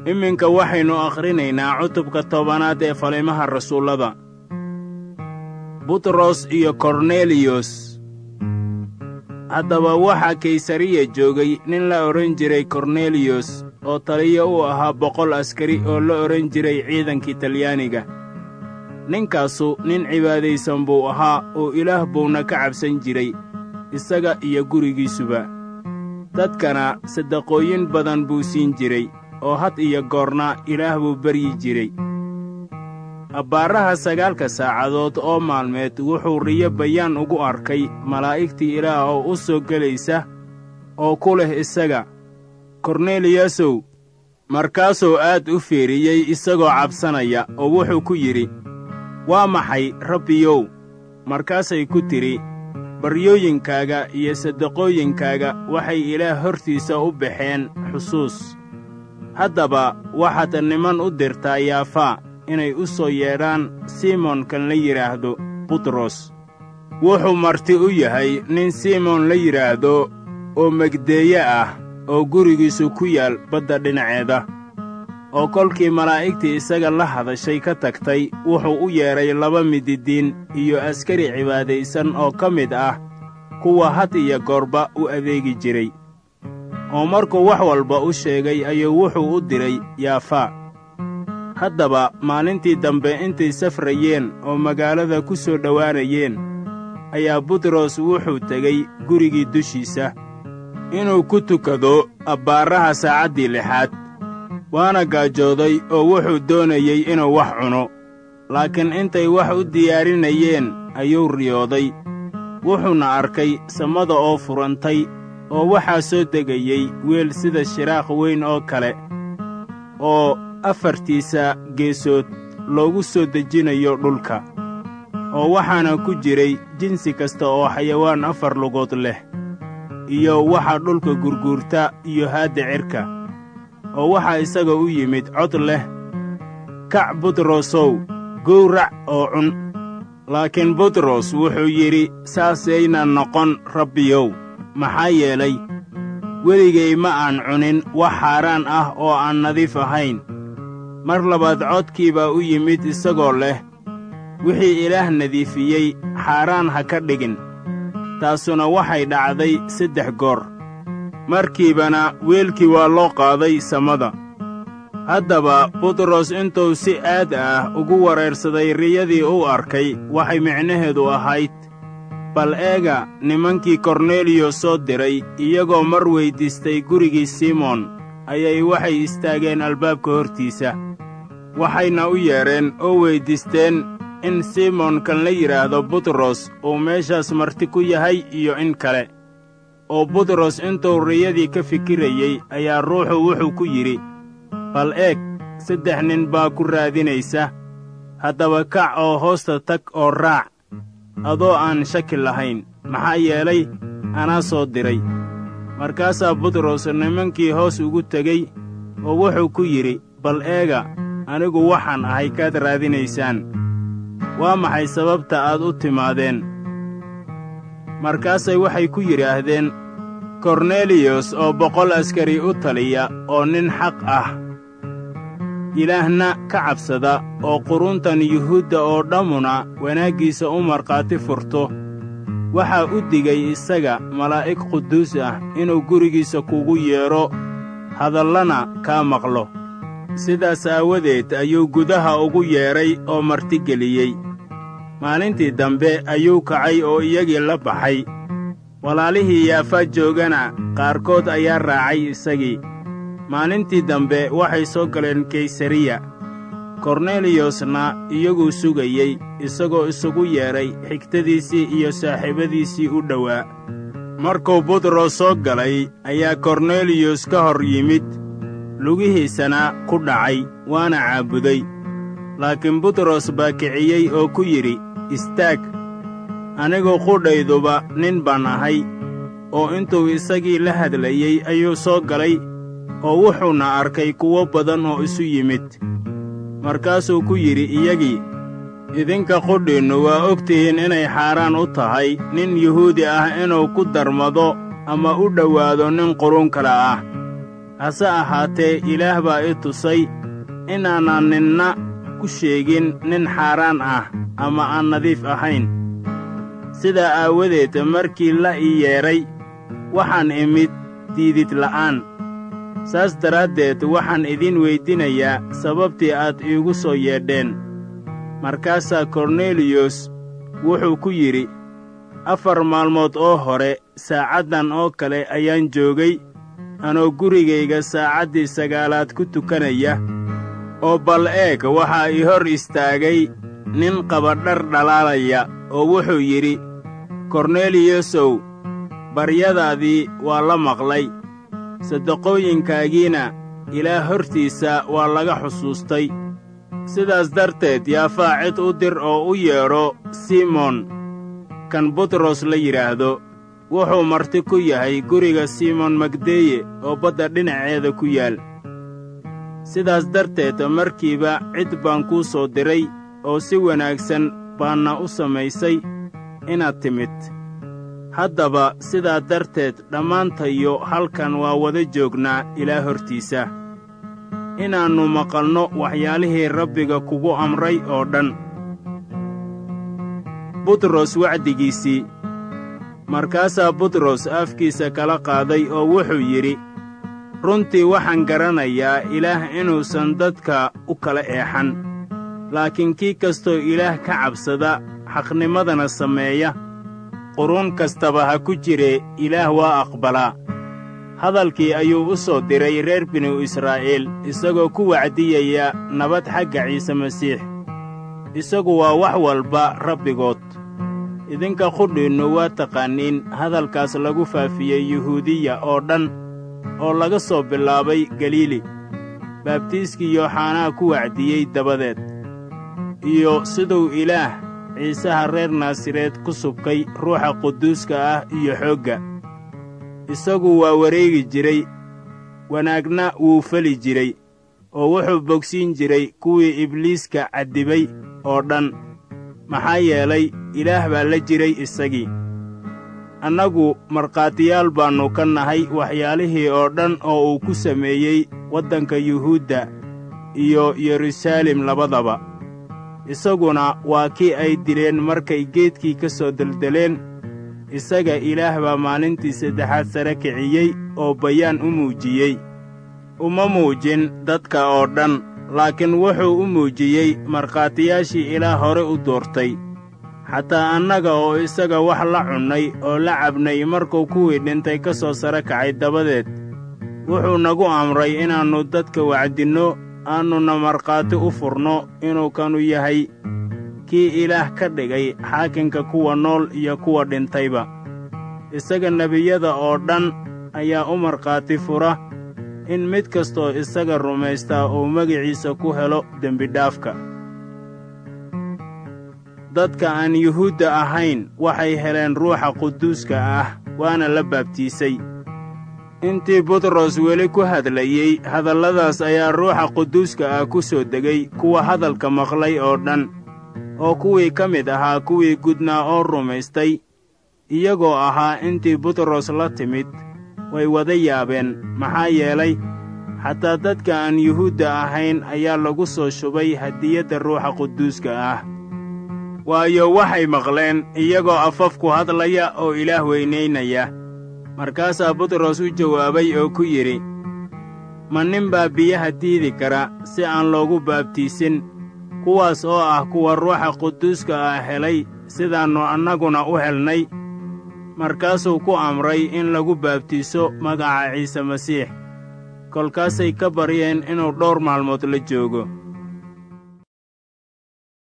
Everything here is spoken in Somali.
iminka waxaynu akhrinaynaa cutubka tobanaad ee falimaha rasuullada butros iyo korneliyos haddaba waxaa kaysariya joogay nin la odhan jiray korneliyos oo taliyo u ahaa boqol askari oo la odhan jiray ciidankii talyaaniga ninkaasu nin cibaadaysan buu ahaa oo ilaah buuna ka cabsan jiray isaga iyo gurigiisuba dadkana sadaqooyin badan buu siin jiray oo had iyo goorna ilaah buu beryi jiray abbaaraha sagaalka saacadood oo maalmeed wuxuu riyo bayaan ugu arkay malaa'igtii ilaah oo u soo gelaysa oo ku leh isaga korneliyasow markaasuu aad u fiiriyey isagoo cabsanaya oo wuxuu ku yidhi waa maxay rabbiyow markaasay ku tidhi baryooyinkaaga iyo sadaqooyinkaaga waxay ilaah hortiisa u baxeen xusuus haddaba waxaad niman u dirtaa yaafaa inay u soo yeedhaan simoonkan la yidhaahdo butros wuxuu marti u yahay nin simoon la yidhaahdo oo megdeeye ah oo gurigiisu ku yaal badda dhinaceeda oo kolkii malaa'igtii isaga la hadashay ka tagtay wuxuu u yeedhay laba mididiin iyo askari cibaadaysan oo ka mid ah kuwa had iyo goorba u adeegi jiray oo markuu wax walba u sheegay ayuu wuxuu u diray yaafaa haddaba maalintii dambe intay safrayeen oo magaalada ku soo dhowaanayeen ayaa butros wuxuu tegey gurigii dushiisa inuu ku tukado abbaaraha saacaddii lixaad waana gaajooday oo wuxuu doonayey inuu wax cuno laakiin intay wax u diyaarinayeen ayuu riyooday wuxuuna arkay samada oo furantay oo waxaa soo degayey weel sida shiraaq weyn oo kale oo afartiisa geesood loogu soo dejinayo dhulka oo waxaana ku jiray jinsi kasta oo xayawaan afar lugood leh iyo waxa dhulka gurguurta iyo haadda cirka oo waxaa isaga u yimid cod leh kac butrosow gowrac oo cun laakiin butros wuxuu yidhi saasayna noqon rabbiyow maxaa yeelay weligay ma aan cunin wax xaaraan ah oo aan nadiif ahayn mar labaad codkii baa u yimid isagoo leh wixii ilaah nadiifiyey xaaraan ha ka dhigin taasuna waxay dhacday saddex goor markiibana weelkii waa loo qaaday samada haddaba butros intuu si aad ah ugu wareersaday riyadii uu arkay waxay micnaheedu ahayd bal eega nimankii korneliyos soo diray iyagoo mar weyddiistay gurigii simoon ayay waxay istaageen albaabka hortiisa waxayna u yeedheen oo weyddiisteen in simoonkan la yidhaahdo butros uu meeshaas marti ku yahay iyo in kale oo butros intuu riyadii ka fikirayey ayaa ruuxu wuxuu ku yidhi bal eeg saddex nin baa ku raadinaysa haddaba kac oo hoosta tag oo raac adoo aan shaki lahayn maxaa yeelay anaa soo diray markaasaa butros nimankii hoos ugu tegey oo wuxuu ku yidhi bal eega anigu waxaan ahay kaad raadinaysaan waa maxay sababta aad u timaadeen markaasay waxay ku yidhaahdeen korneliyos oo boqol askari u taliya oo nin xaq ah ilaahna ka cabsada oo quruntan yuhuudda oo dhammuna wanaaggiisa u markhaati furto waxaa u digay isaga malaa'ig quduus ah inuu gurigiisa kugu yeedho hadallana kaa maqlo sidaas aawadeed ayuu gudaha ugu yeedhay oo martigeliyey maalintii dambe ayuu kacay oo iyagii la baxay walaalihii yaafa joogana qaarkood ayaa raacay isagii maalintii dambe waxay soo galeen kaysariya korneliyosna iyaguu sugayey isagoo isugu yeedhay xigtadiisii iyo saaxiibadiisii u dhowaa markuu butros soo galay ayaa korneliyos ka hor yimid lugihiisana ku dhacay waana caabuday laakiin butros baa kiciyey oo ku yidhi istaag anigu qudhayduba nin baan ahay oo intuu isagii la hadlayey ayuu soo galay oo wuxuuna arkay kuwo badan oo isu yimid markaasuu ku yidhi iyagii idinka qudhiinnu waa og tihiin inay xaaraan u tahay nin yuhuudi ah inuu ku darmado ama u dhowaado nin qurun kale ah hase ahaatee ilaah baa i tusay inaanan ninna ku sheegin nin xaaraan ah ama aan nadiif ahayn sidaa aawadeed markii la ii yeedhay waxaan imid diidid la'aan saas daraaddeed waxaan idin weydinayaa sababtii aad iigu soo yeedheen markaasaa korneliyos wuxuu ku yidhi afar maalmood oo hore saacaddan oo kale ayaan joogay anoo gurigayga saacaddii sagaalaad ku tukanaya oo bal eeg waxaa ii hor istaagay nin qaba dhar dhalaalaya oo wuxuu yidhi korneliyosow baryadaadii waa la maqlay sadaqooyinkaagiina ilaah hortiisa waa laga xusuustay sidaas darteed yaafaa cid u dir oo u yeedho simon kan butros la yidhaahdo wuxuu marti ku yahay guriga simon magdeye oo badda dhinaceeda ku yaal sidaas darteed markiiba cid baan kuu soo diray oo si wanaagsan baanna u samaysay inaad timid haddaba sidaa darteed dhammaantayo halkan waa wada joognaa ilaa hortiisa inaannu maqalno waxyaalihii rabbiga kugu amray oo dhan butros wacdigiisii markaasaa butros afkiisa kala qaaday oo wuxuu yidhi runtii waxaan garanayaa ilaah inuusan dadka u kala eexan laakiin kii kastoo ilaah ka cabsada xaqnimadana sameeya quruun kastaba ha ku jire ilaah waa aqbalaa hadalkii ayuu u soo diray reer binu israa'iil isagoo ku wacdiyaya nabad xagga ciise masiix isagu waa wax walba rabbigood idinka qudhiinnu waa taqaaniin hadalkaas lagu faafiyey yuhuudiya oo dhan oo laga soo bilaabay galiili baabtiiskii yooxanaa ku wacdiyey dabadeed iyo siduu ilaah ciisaha reer naasareed ku subkay ruuxa quduuska ah iyo xoogga isagu waa wareegi jiray wanaagna wuu feli jiray oo wuxuu bogsiin jiray kuwii ibliiska caddibay oo dhan maxaa yeelay ilaah baa la jiray isagii annagu markhaatiyaal baannu ka nahay waxyaalihii oo dhan oo uu ku sameeyey waddanka yuhuudda iyo yeruusaalem labadaba isaguna waa kii ay dileen markay geedkii ka soo deldeleen isaga ilaah baa maalintii saddexaad sare kiciyey oo bayaan u muujiyey uma muujin dadka oo dhan laakiin wuxuu u muujiyey markhaatiyaashii ilaah hore u doortay xataa annaga oo isaga wax la cunnay oo la cabnay markuu kuwii dhintay ka soo sare kacay dabadeed wuxuu nagu amray inaannu dadka wacdinno aannuna markhaati u furno inuu kanu yahay kii ilaah ka dhigay xaakinka kuwa nool iyo kuwa dhintayba isaga nebiyada oo dhan ayaa u markhaati fura in mid kastoo isaga rumaystaa uu magiciisa ku helo dembidhaafka dadka aan yuhuudda ahayn waxay heleen ruuxa quduuska ah waana la baabtiisay intii butros weli ku hadlayey hadalladaas ayaa ruuxa quduuska ah ku soo degay kuwa hadalka maqlay oo dhan oo kuwii ka mid ahaa kuwii gudnaa oo rumaystay iyagoo ahaa intii butros la timid way wada yaabeen maxaa yeelay xataa dadka aan yuhuudda ahayn ayaa lagu soo shubay hadiyadda ruuxa quduuska ah waayo waxay maqleen iyagoo afaf ku hadlaya oo ilaah weynaynaya markaasaa butros u jawaabay oo ku yidhi ma nin baa biyaha diidi kara si aan loogu baabtiisin kuwaas oo ah kuwa ruuxa quduuska ah helay sidaannu annaguna u helnay markaasuu ku amray in lagu baabtiiso magaca ciise masiix kolkaasay ka baryeen inuu dhowr maalmood la joogo